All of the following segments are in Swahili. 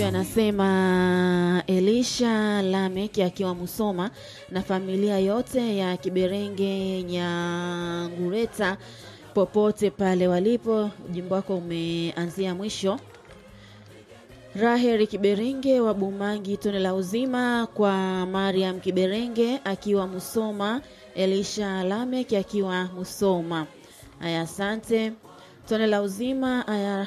anasema Elisha Lamek akiwa Musoma na familia yote ya Kiberenge Nyangureta popote pale walipo. Ujimbo wako umeanzia mwisho. Raheri Kiberenge wa Bumangi, tone la uzima kwa Mariam Kiberenge akiwa Musoma, Elisha Lamek akiwa Musoma. Aya, asante. Tone la uzima aya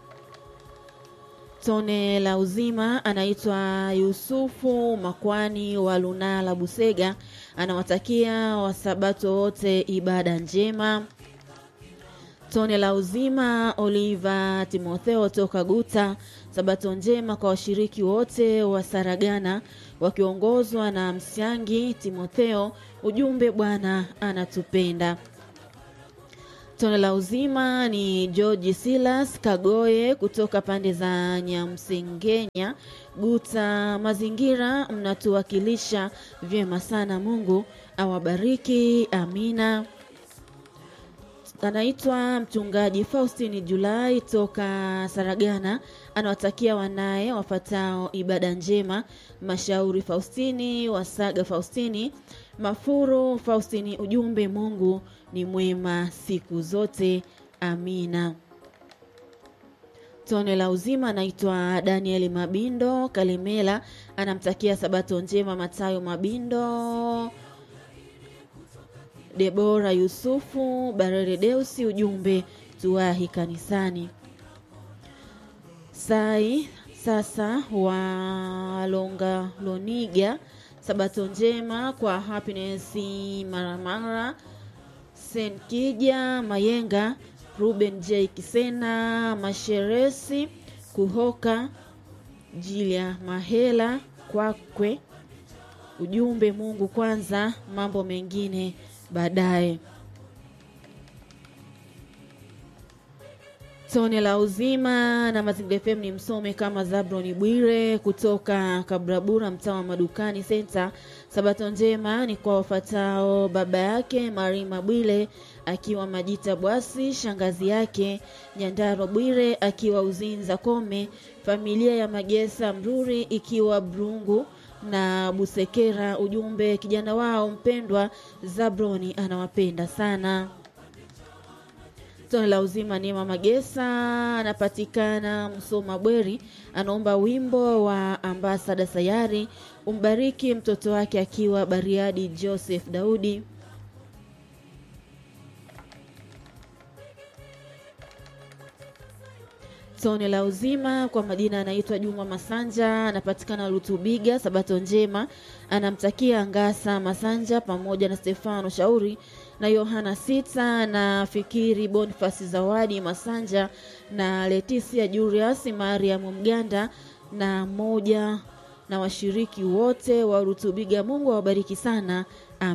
tone la uzima anaitwa Yusufu Makwani wa Lunala Busega, anawatakia wasabato wote ibada njema. Tone la uzima Oliva Timotheo toka Guta, sabato njema kwa washiriki wote wa Saragana wakiongozwa na Msyangi Timotheo. Ujumbe, Bwana anatupenda. Tone la uzima ni George Silas Kagoye kutoka pande za Nyamsengenya Guta. Mazingira mnatuwakilisha vyema sana, Mungu awabariki. Amina. Anaitwa mchungaji Faustini Julai toka Saragana, anawatakia wanaye wafatao ibada njema: Mashauri Faustini, Wasaga Faustini, Mafuru Faustini. Ujumbe, Mungu ni mwema siku zote. Amina. Tone la uzima anaitwa Danieli Mabindo Kalimela, anamtakia sabato njema Matayo Mabindo Debora Yusufu Barere Deusi. Ujumbe, tuwahi kanisani. Sai sasa walonga loniga sabato njema kwa Happiness Maramara Senkija Mayenga Ruben J Kisena Masheresi Kuhoka Jilia Mahela Kwakwe. Ujumbe, Mungu kwanza, mambo mengine baadaye. Tone la uzima na Mazingira FM ni msome kama Zabroni Bwire kutoka Kabrabura, mtaa wa Madukani Senta. Sabato njema ni kwa wafatao: baba yake Marima Bwire akiwa Majita Bwasi, shangazi yake Nyandaro Bwire akiwa Uzinza Kome, familia ya Magesa Mruri ikiwa Brungu na Busekera. Ujumbe, kijana wao mpendwa Zabroni anawapenda sana. Tone la uzima ni mama Gesa anapatikana Msoma Bweri, anaomba wimbo wa ambasada sayari umbariki mtoto wake akiwa Bariadi, Joseph Daudi. Tone la uzima kwa majina anaitwa Juma Masanja, anapatikana Lutubiga. Sabato njema anamtakia Ngasa Masanja pamoja na Stefano Shauri na Yohana Sita na Fikiri Bonifasi Zawadi Masanja na Letisia Julius Mariam Mganda na moja na washiriki wote wa Rutubiga. Mungu awabariki sana.